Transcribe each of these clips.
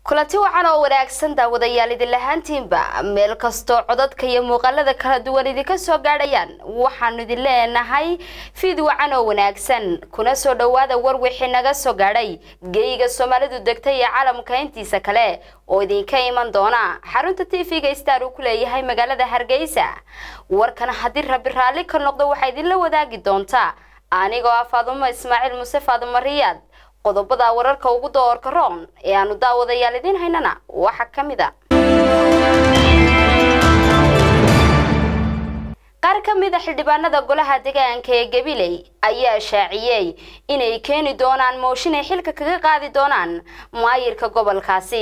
kulanti wacan oo wanaagsan daawadayaal idin lahaantiinba meel kastoo codadka iyo muuqaalada kala duwan idinka soo gaadhayaan waxaanu idin leenahay fiid wacan oo wanaagsan kuna soo dhowaada war wixii naga soo gaadhay geyiga soomaalidu degtay ee caalamka intiisa kale oo idinka iman doona xarunta tv-ga star uu ku leeyahay magaalada hargeysa warkan haddii rabi raalli ka noqdo waxaa idinla wadaagi doontaa anigoo ah faadumo ismaaciil muse faadumo riyaad qodobada wararka ugu doorka roon ee aanu daawadayaal idiin haynana waxaa ka mid a qaar ka mid a xildhibaanada golaha deegaanka ee gabiley ayaa shaaciyey inay keeni doonaan mooshin ay xilka kaga qaadi doonaan maayirka gobolkaasi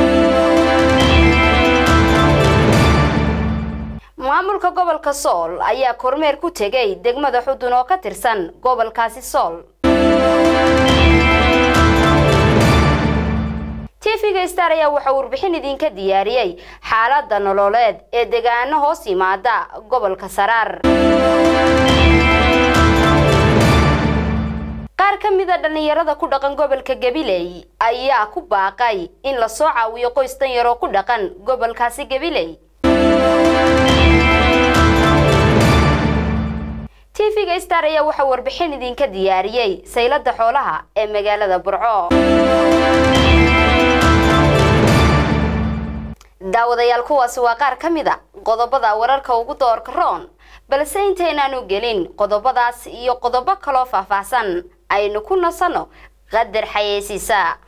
maamulka gobolka sool ayaa kormeer ku tegay degmada xudun oo ka tirsan gobolkaasi sool tv-ga star ayaa waxaa warbixin idinka diyaariyey xaalada nololeed ee deegaano hoos yimaada gobolka saraar qaar ka mid a dhallinyarada ku dhaqan gobolka gabiley ayaa ku baaqay in lasoo caawiyo qoys dan yaroo ku dhaqan gobolkaasi gabiley tv-ga star ayaa waxaa warbixin idinka diyaariyey saylada xoolaha ee magaalada burco daawadayaal kuwaasi waa qaar ka mid a qodobada wararka ugu doorka roon balse intaynaanu gelin qodobadaas iyo qodobo kaloo faahfaahsan aynu ku nasanno qadar xayeysiisa